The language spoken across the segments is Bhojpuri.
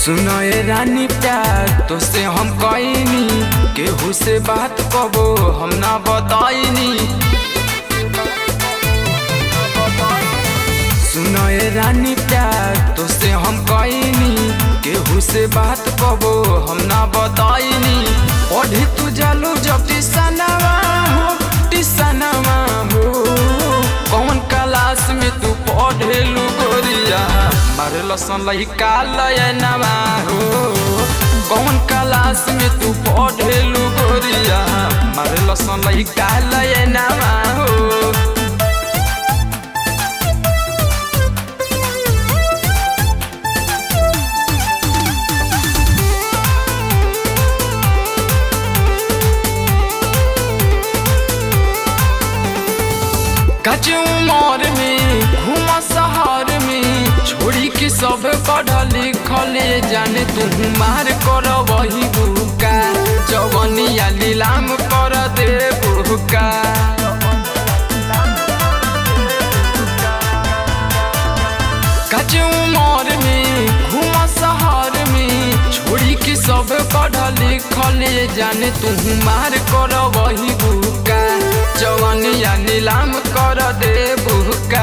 सुनो ए रानी प्यार तो से हम कईनी केहू से बात कबो हम ना बताईनी सुनो ए रानी प्यार तो से हम कईनी केहू से बात कबो हम ना बताईनी पढ़ी तू जालू जब टिसनवा हो टिसनवा हो कौन क्लास में तू पढ़ेलू गोरिया मारे लसन लहिका लयनवा हो कौन क्लास में तू पढ़ेलू गोरिया मारे लसन लहिका लयनवा हो कच उमर में घूम शहर में छोड़ी के सब पढ़ल लिखल जाने तू मार कर वही बुका जवनिया लीलाम कर दे बुका कच उमर में घूम शहर में छोड़ी के सब पढ़ल लिखल जाने तू मार कर वही बुका जवनिया नीलाम कर दे बुका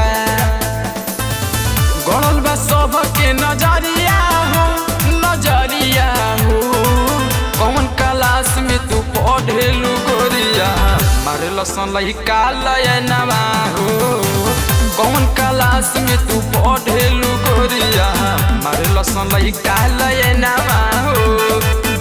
गड़ल बा सब के नजरिया हो नजरिया हो कौन क्लास में तू पढ़ेलू गोरिया मारे लसन लहिका लयनवा हो कौन क्लास में तू पढ़ेलू गोरिया मारे लसन लहिका लयनवा हो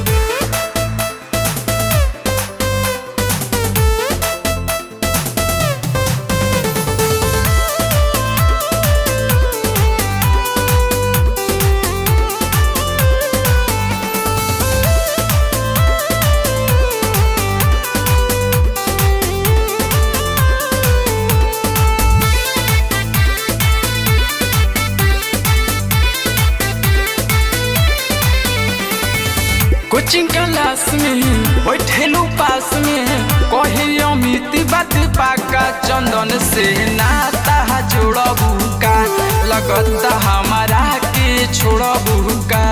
कोचिंग क्लास में बैठेलू पास में कहे अमित बात पाका चंदन से नाता जोड़बू का लगता हमारा के छोड़बू का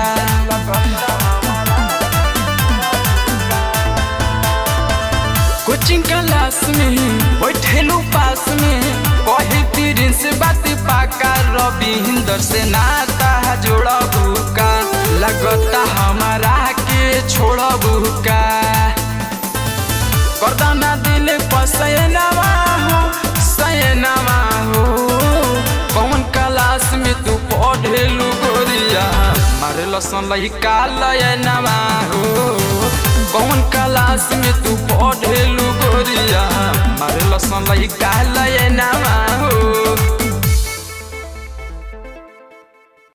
कोचिंग क्लास में बैठेलू पास में कहे तीरिन से बात पाका रविंदर से नाता जोड़बू का लगता हमारा के छोड़बू का करदाना दिल पसैनवा हो सैनवा हो कौन क्लास में तू पढ़ेलू गोरिया मारे लसन लहिका लयनवा हो कौन क्लास में तू पढ़ेलू गोरिया मारे लसन लहिका लयनवा